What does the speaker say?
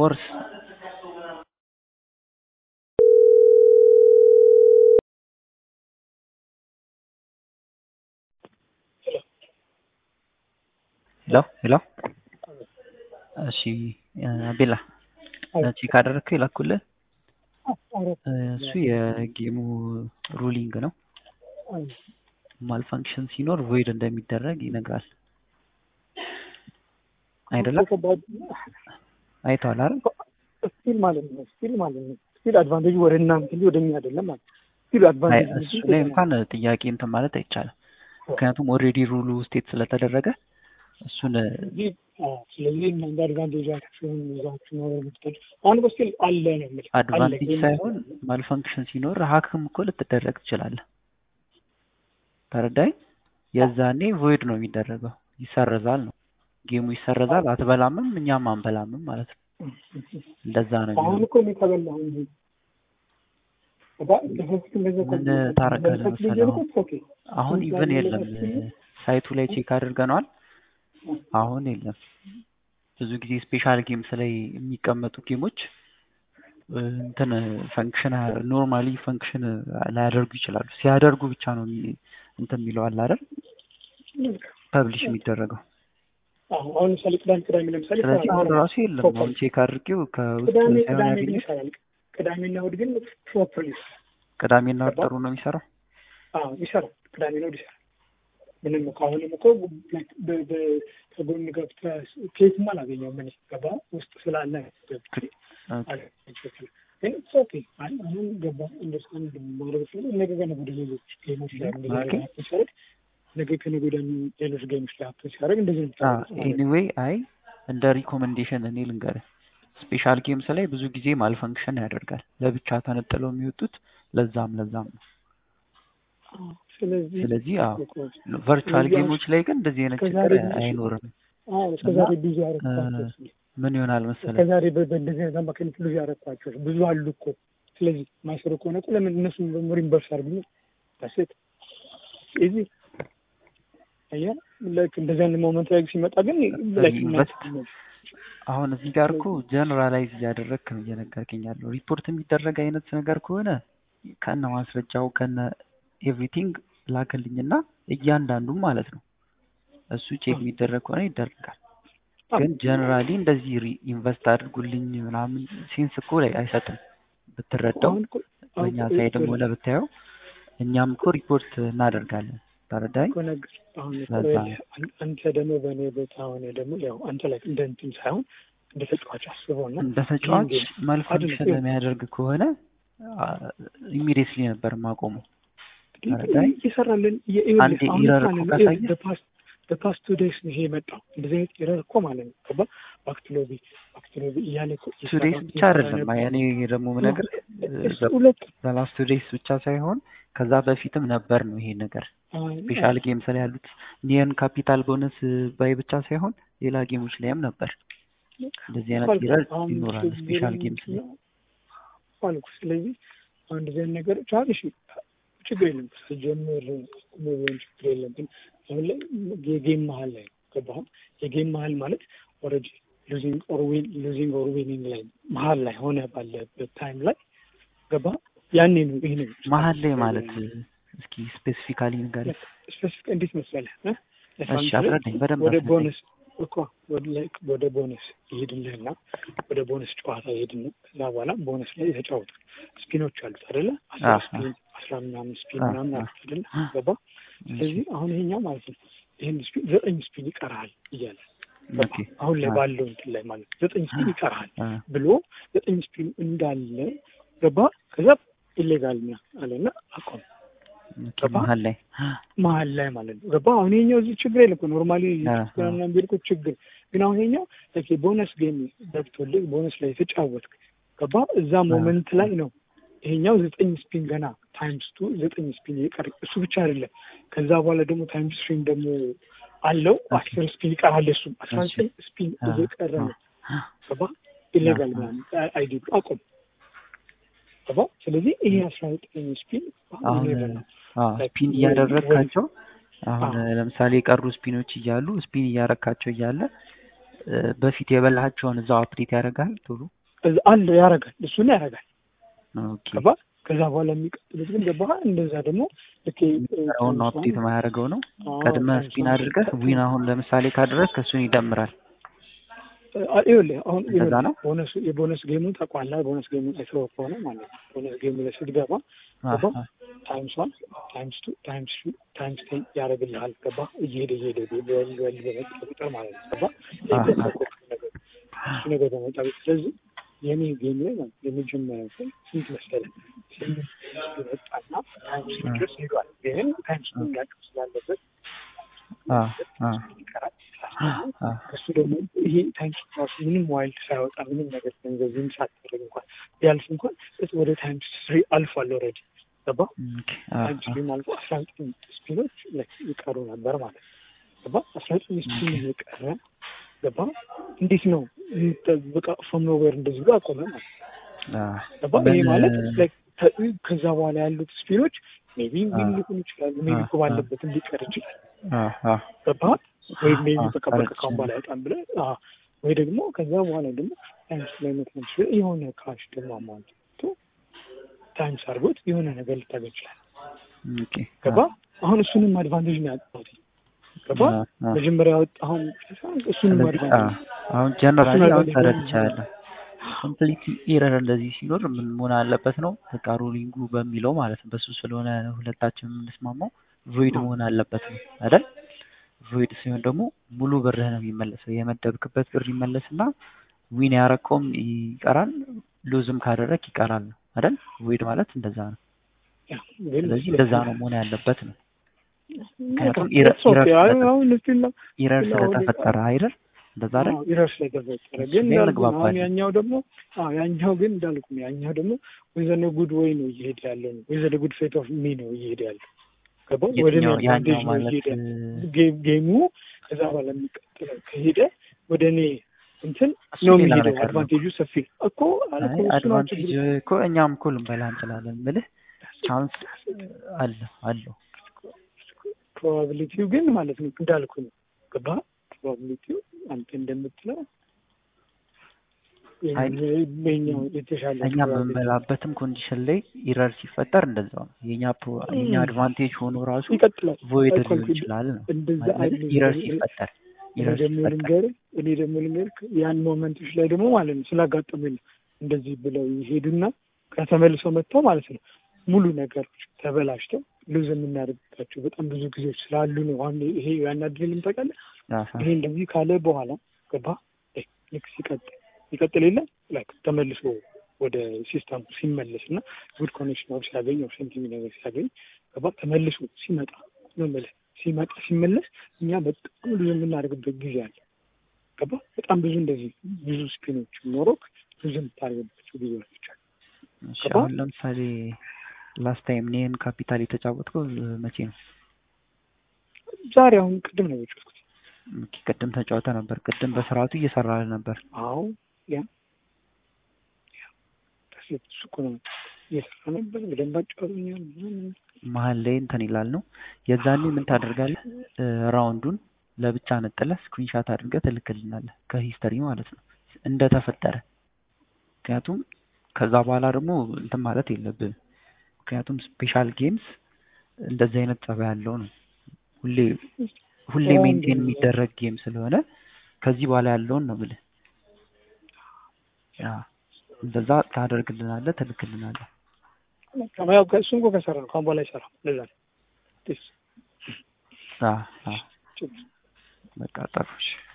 ወርስ ሄሎ ሄሎ እሺ ቤላ ቼክ አደረግከው የላኩልህ እሱ የጌሙ ሩሊንግ ነው ማልፋንክሽን ሲኖር ቮይድ እንደሚደረግ ይነግራል አይደለም አይተዋል አይደል ስቲል ማለት ነው ስቲል ማለት ነው ስቲል አድቫንቴጅ ወደ እናንተ እንጂ ወደ እኛ አይደለም ማለት ስቲል አድቫንቴጅ እሱ ላይ እንኳን ጥያቄ እንትን ማለት አይቻልም ምክንያቱም ኦልሬዲ ሩሉ ስቴት ስለተደረገ እሱን ስለዚህ እናንተ አድቫንቴጅ አክሽን ይዛችሁ ነው የምትጠድ አሁን እኮ ስቲል አለ ነው የምልህ አድቫንቴጅ ሳይሆን ማልፈንክሽን ሲኖር ሀክም እኮ ልትደረግ ትችላለህ ተረዳኝ የዛኔ ቮይድ ነው የሚደረገው ይሰረዛል ነው ጌሙ ይሰረዛል አትበላምም እኛም አንበላምም ማለት ነው እንደዛ ነው አሁን እኮ እኔ ተበላሁ እንጂ ምን ታረጋለህ መሰለህ አሁን ኢቨን የለም ሳይቱ ላይ ቼክ አድርገነዋል አሁን የለም ብዙ ጊዜ ስፔሻል ጌምስ ላይ የሚቀመጡ ጌሞች እንትን ፈንክሽን ኖርማሊ ፈንክሽን ላያደርጉ ይችላሉ ሲያደርጉ ብቻ ነው እንትን የሚለው አለ አይደል ፐብሊሽ የሚደረገው አሁን ምሳሌ ቅዳሜ ቅዳሜ ለምሳሌ ስለዚህ አሁን ራሱ የለም አሁን ቼክ አድርጌው ከውስጥ ቅዳሜ ሳይሆን ቅዳሜ ግን ያገኘሁት ይሰራል ቅዳሜና እሑድ ግን ፕሮፐርሊ ቅዳሜና እሑድ ጥሩ ነው የሚሰራው አዎ ይሰራል ቅዳሜና እሑድ ይሰራል ምንም እኮ አሁንም እኮ ከጎን ገብተህ ኬትም አላገኘውም እኔ ገባ ውስጥ ስላለ ግን ኦኬ አሁን ገባ እንደስታንድ ማድረግ ስለ ነገ ከነገ ወደ ሌሎች ጌሞች ላይ እንደዚህ ሲያደርግ ነገ ከነገ ወደ ሌሎች ጌሞች ላይ ሀፕን ሲያደርግ እንደዚህ ነው ኤኒዌይ አይ እንደ ሪኮመንዴሽን እኔ ልንገርህ ስፔሻል ጌምስ ላይ ብዙ ጊዜ ማልፈንክሽን ያደርጋል ለብቻ ተነጥለው የሚወጡት ለዛም ለዛም ነው ስለዚህ ስለዚህ አዎ ቨርቹዋል ጌሞች ላይ ግን እንደዚህ አይነት ችግር አይኖርም እስከዛሬ ብዙ ያረግኳቸው ምን ይሆናል መሰለህ እስከዛሬ በእንደዚህ አይነት አማካኝነት ብዙ ያረግኳቸው ብዙ አሉ እኮ ስለዚህ ማይሰሩ ከሆነ እኮ ለምን እነሱ ሪምበርስ አድርጉ ታሴት ስለዚህ አያ ላይክ እንደዚህ አይነት ሞመንት ላይ ሲመጣ ግን ላይክ አሁን እዚህ ጋር እኮ ጀነራላይዝ እያደረግክ ነው እየነገርከኝ ያለው ሪፖርት የሚደረግ አይነት ነገር ከሆነ ከነ ማስረጃው ከነ ኤቭሪቲንግ ላክልኝና እያንዳንዱ ማለት ነው እሱ ቼክ የሚደረግ ከሆነ ይደረጋል ግን ጀነራሊ እንደዚህ ኢንቨስት አድርጉልኝ ምናምን ሴንስ እኮ ላይ አይሰጥም ብትረዳው በእኛ ሳይድም ሆነ ብታየው እኛም እኮ ሪፖርት እናደርጋለን ተረዳኝ አንተ ደግሞ በእኔ ቦታ ሆነ ደግሞ ያው አንተ ላይ እንደ እንትን ሳይሆን እንደ ተጫዋች አስበው እና እንደ ተጫዋች ማልፋንክሽን ለሚያደርግ ከሆነ ኢሚዲየትሊ ነበር ማቆሙ እየሰራልን አንድ ኢረር እኮ ካሳየ በፓስት ቱ ዴይስ ይሄ የመጣው እንደዚህ አይነት ኢረር እኮ ማለት ነው ገባ ባክትሎቢ ባክትሎቢ እያለ ቱ ዴይስ ብቻ አይደለም እኔ ደግሞ ምነግር ሁለት በላስት ቱ ዴይስ ብቻ ሳይሆን ከዛ በፊትም ነበር ነው ይሄ ነገር ስፔሻል ጌምስ ላይ ያሉት ኒየን ካፒታል ቦነስ ባይ ብቻ ሳይሆን ሌላ ጌሞች ላይም ነበር እንደዚህ አይነት ኢረር ይኖራል ስፔሻል ጌምስ ላይ አልኩ ስለዚህ አንድ ዜን ነገር ቻልሽ ችግር የለም ስጀምር ቢሆን ችግር የለም ግን አሁን ላይ የጌም መሀል ላይ ገባህ የጌም መሀል ማለት ኦልሬዲ ሉዚንግ ኦር ዊን ሉዚንግ ኦር ዊኒንግ ላይ መሀል ላይ ሆነ ባለበት ታይም ላይ ገባ ያኔ ነው ይሄ ነው መሀል ላይ ማለት እስኪ ስፔሲፊካሊ ነገር ስፔሲፊክ እንዴት መሰለህ እሺ አስረዳኝ በደንብ ወደ ቦነስ እኮ ወደ ቦነስ ይሄድልህና ወደ ቦነስ ጨዋታ ይሄድና ከዛ በኋላ ቦነስ ላይ የተጫወቱ ስፒኖች አሉት አይደለ አስራ ስፒን አስራ ምናምን ስፒን ምናምን አሉት አይደለ ገባ ስለዚህ አሁን ይሄኛው ማለት ነው ይህን ስፒን ዘጠኝ ስፒን ይቀርሃል እያለ አሁን ላይ ባለው እንትን ላይ ማለት ነው ዘጠኝ ስፒን ይቀርሃል ብሎ ዘጠኝ ስፒን እንዳለ ገባ ከዛ ኢሌጋል አለና አቆም መሀል ላይ መሀል ላይ ማለት ነው ገባ አሁን ይሄኛው እዚህ ችግር የለም እኮ ኖርማሊ ና ቢልኩ ችግር ግን አሁን ይሄኛው ቦነስ ጌም ገብቶልህ ቦነስ ላይ የተጫወትክ ገባ እዛ ሞመንት ላይ ነው ይሄኛው ዘጠኝ ስፒን ገና ታይምስ ቱ ዘጠኝ ስፒን ይቀር እሱ ብቻ አይደለም ከዛ በኋላ ደግሞ ታይምስ ስፒን ደግሞ አለው አስር ስፒን ይቀራል እሱ አስራ ዘጠኝ ስፒን እየቀረ ነው ገባ ኢሌጋል አይዲ አቆም ገባ ስለዚህ ይሄ አስራ ዘጠኝ ስፒን ስፒን እያደረግካቸው አሁን ለምሳሌ የቀሩ ስፒኖች እያሉ ስፒን እያረካቸው እያለ በፊት የበላቸውን እዛው አፕዴት ያደርጋል ቶሎ አለ ያደርጋል፣ እሱን ያደርጋል። ኦኬ ገባ ከዛ በኋላ የሚቀጥሉት ግን ገባ እንደዛ ደግሞ ልክ አሁን አፕዴት ማያደርገው ነው። ቀድመ ስፒን አድርገህ ዊን አሁን ለምሳሌ ካደረግክ እሱን ይደምራል። ይኸውልህ አሁን እንደዛ ነው። ቦነስ የቦነስ ጌሙን ታውቀዋለህ። ቦነስ ጌሙን አይተኸው ከሆነ ማለት ነው። ቦነስ ጌሙ ላይ ስትገባ ገባ ታይምስ ዋን ታይምስ ቱ ታይምስ ቱ ታይምስ ቴን ያደርግልሃል። ገባ እየሄደ እየሄደ ወል ወል በመጣ ቁጥር ማለት ነው። ገባ እሱ ነገር በመጣ ቁጥር ስለዚህ የኔ ጌም ላይ ማለት የመጀመሪያው ሰው ስንት መሰለህ ስምንት መጣና ታይምስ ቱ ድረስ ሄዷል። ግን ታይምስ ቱ ያቅም ስላለበት ይቀራል። እሱ ደግሞ ይሄ ታይምስ ራሱ ምንም ዋይልድ ሳያወጣ ምንም ነገር ገንዘብም ሳታደርግ እንኳን ቢያልፍ እንኳን ወደ ታይምስ ስሪ አልፏል። ኦልሬዲ ገባ ታይምስ ስሪም አልፎ አስራ ዘጠኝ ስፒኖች ይቀሩ ነበር ማለት ነው። ገባ አስራ ዘጠኝ ስፒን የቀረ ገባ እንዴት ነው በቃ ፍሮም ኖዌር እንደዚህ ብሎ አቆመ ማለት ገባ ይሄ ማለት ከዛ በኋላ ያሉት ስፒኖች ሜቢ ዊን ሊሆኑ ይችላሉ። ሜቢ እኮ ባለበትም ሊቀር ይችላል። ገባ ወይም ሜቢ በቃ በቃ ካሁን በኋላ አይጣም ብለህ ወይ ደግሞ ከዛ በኋላ ደግሞ ታይምስ ላይ መትመች የሆነ ካሽ ደግሞ አማውንት ታይምስ አድርጎት የሆነ ነገር ልታገኝ ይችላል። ገባ አሁን እሱንም አድቫንቴጅ ነው ያጣሁት። ገባ መጀመሪያ ያወጣሁን እሱንም አድቫንቴጅ አሁን ጀነራሊ አሁን ተረድቻለሁ። ኮምፕሊት ኢረር እንደዚህ ሲኖር ምን መሆን አለበት ነው በቃ ሩሊንጉ በሚለው ማለት ነው። በሱ ስለሆነ ሁለታችን የምንስማማው ቮይድ መሆን አለበት ነው አይደል? ቮይድ ሲሆን ደግሞ ሙሉ ብርህ ነው የሚመለሰው። የመደብክበት ብር ይመለስና ዊን ያረከውም ይቀራል፣ ሉዝም ካደረግ ይቀራል ነው አይደል? ቮይድ ማለት እንደዛ ነው። ስለዚህ እንደዛ ነው መሆን ያለበት ነው። ምክንያቱም ኢረር ስለተፈጠረ አይደል? እንደዛ አይደል? ኢረር ስለተፈጠረ ግን አሁን ያኛው ደግሞ ያኛው ግን እንዳልኩ ያኛው ደግሞ ወይዘነ ጉድ ወይ ነው እየሄደ ያለው ነው ወይዘነ ጉድ ፌት ኦፍ ሚ ነው እየሄደ ያለው ገባ ወደ እኔ አድቫንቴጅ ነው እየሄደ ጌሙ ከዛ በኋላ የሚቀጥለው ከሄደ ወደ እኔ እንትን ነው የሚሄደው። አድቫንቴጁ ሰፊ እኮ አድቫንቴጅ እኮ እኛም እኮ ልንበላ እንችላለን። ምልህ አሁን አለ አለው ፕሮባቢሊቲው ግን ማለት ነው እንዳልኩ ነው ገባ ፕሮባቢሊቲው አንተ እንደምትለው የተሻለ እኛ በምንበላበትም ኮንዲሽን ላይ ኢረር ሲፈጠር እንደዛው ነው። የኛ የኛ አድቫንቴጅ ሆኖ ራሱ ይቀጥላል ቮይድ ሊሆን ይችላል ነው እንደዛ ኢረር ሲፈጠር እኔ ደግሞ ልንገርህ እኔ ደግሞ ልንገርህ ያን ሞመንቶች ላይ ደግሞ ማለት ነው ስላጋጠመኝ ነው እንደዚህ ብለው ይሄዱና ከተመልሰው መጥተው ማለት ነው ሙሉ ነገሮች ተበላሽተው ሉዝ የምናደርግባቸው በጣም ብዙ ጊዜዎች ስላሉ ነው። አሁን ይሄ ያናድልም ታውቃለህ። ይሄ እንደዚህ ካለ በኋላ ገባ ልክ ሲቀጥል ይቀጥል የለ ላይክ ተመልሶ ወደ ሲስተሙ ሲመለስ እና ጉድ ኮኔክሽን ወር ሲያገኝ ወር ሴንቲሚ ነገር ሲያገኝ ገባ ተመልሶ ሲመጣ መመለስ ሲመጣ ሲመለስ እኛ በጣም ብዙ የምናደርግበት ጊዜ አለ። ገባ በጣም ብዙ እንደዚህ ብዙ ስፒኖች ኖሮክ ብዙ የምታደርግባቸው ጊዜዎች አሉ። አሁን ለምሳሌ ላስት ታይም እኔን ካፒታል የተጫወትከው መቼ ነው? ዛሬ አሁን ቅድም ነው የጫወትኩት። ቅድም ተጫወተ ነበር። ቅድም በስርዓቱ እየሰራ ነበር። አዎ ያ እሱ እኮ ነው እየሰራ ነበር። በደንብ አጫወቶኛል። መሀል ላይ እንትን ይላል ነው የዛኔ ምን ታደርጋለህ? ራውንዱን ለብቻ ነጥለህ ስክሪንሻት አድርገህ ትልክልናለህ ከሂስተሪ ማለት ነው እንደተፈጠረ። ምክንያቱም ከዛ በኋላ ደግሞ እንትን ማለት የለብንም። ምክንያቱም ስፔሻል ጌምስ እንደዚህ አይነት ጸባይ ያለው ነው። ሁሌ ሁሌ ሜንቴን የሚደረግ ጌም ስለሆነ ከዚህ በኋላ ያለውን ነው ብልህ እንደዛ ታደርግልናለህ፣ ትልክልናለህ። ያው እሱን እኮ ከሰራ ነው ከአሁን በኋላ ይሰራ ለዛ ነው በቃ ጠሩሽ